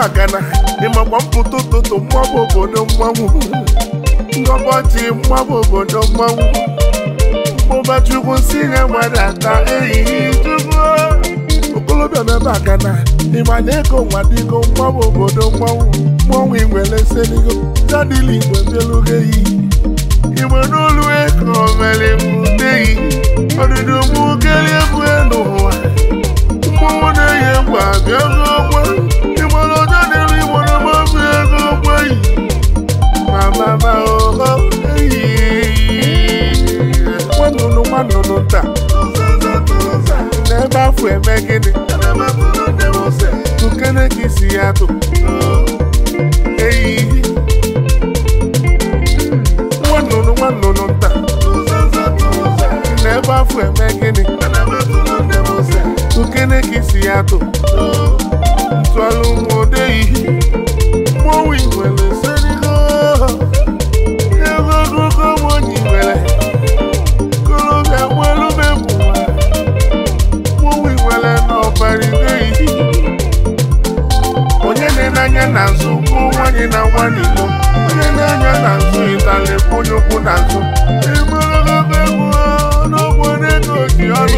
agana ịmakwa mpụta ụtụtụ mmabụ obodo mmanwụ ngọbọchị mmabụ obodo mmanwụ mmụba chukwu si nye mmadụ ata ehihie chukwu okolobịa n'ebe agana ịma na ego nwa dịgo mmabụ obodo mmanwụ mmanwụ igwele seligo jadili igwe bịalugo eyi igbe n'olu ego mere mbuteyi ọdịdị mụ kelie egwu n'ụwa mmanwụ na-eyi egwu abịa ego ogbe ịgbara ọjọ dịrị igbo na mmabi ego ogbe yi mamama oho eyi nwanụnụ nwanụnụ nta n'ebe afọ eme gịnị tukene ka isi ya tụ eyi nwanụnụ nwanụnụ nta n'ebe afọ eme gịnị tukene ka isi ya tụ ntụalụ nwodeyi mmọnwụ igwele serigo ego ogologo nwanyị igwele kolobịa nwelube bụwa mmọnwụ igwele n'ọbara ideyi onye na-enanya na nzu bụ nwanyị na nwa n'ilo onye na-anya na nzu ịtali bụ onye ukwu na nzu ịgbaragogo egwu n'obodo ego ji ọrụ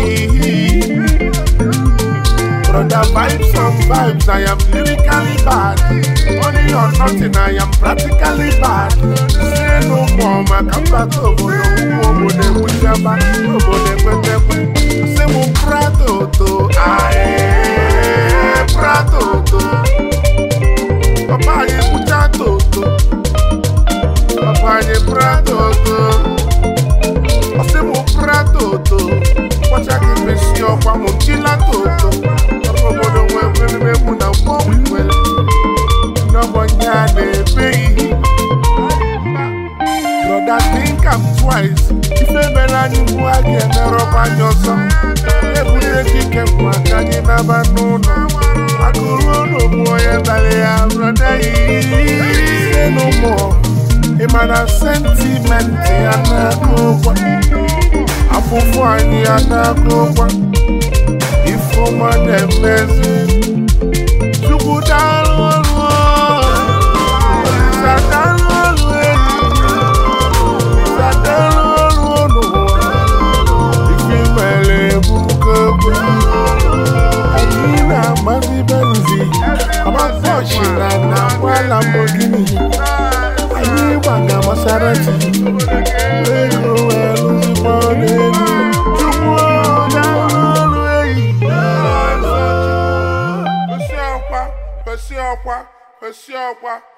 Brother vibes on vibes, I am lyrically bad. Money or nothing, I am practically bad. Say no more, my combat over no obodo ekwuchaba obodo ekwetekwe. Say mo prato to, aye, prato to. Papa anyị kwucha toto, papa anyị prato to. Ọsị mo prato to, kpọcha gị mesi ọkwa mo chila toto. Papa obodo nwee kwelemegbu na mmọnwụ ikwele. N'ọgbọnye a na-ebeghị. Brother think am twice. Ife mere anyị mgbu a ga-emerọkwa anyị ọzọ. Ebute ekike bụ aka anyị naba n'ụlọ. Akụrụ n'ogbu onye dara ya brọda yi. Say no more. Ị ma na sentimenti ya na-akụ ụgwọ. Afụfụ anyị ya na-akụ ụgwọ. Ifeọma na-emezi. Chukwu daalụ ọrụ. Olisa daalụ ọrụ enyi. Olisa daalụ ọrụ n'ụwa. Ife mere ebuka egbe. Anyị na-agbazi benzi. Agbazọchi na na-agba Lamborghini. Anyị gbaga Maserati. Ego wee lụzikwa n'elu. Chukwu daalụ ọrụ enyi. Kwesị ọkwa, kwesị ọkwa, kwesị ọkwa.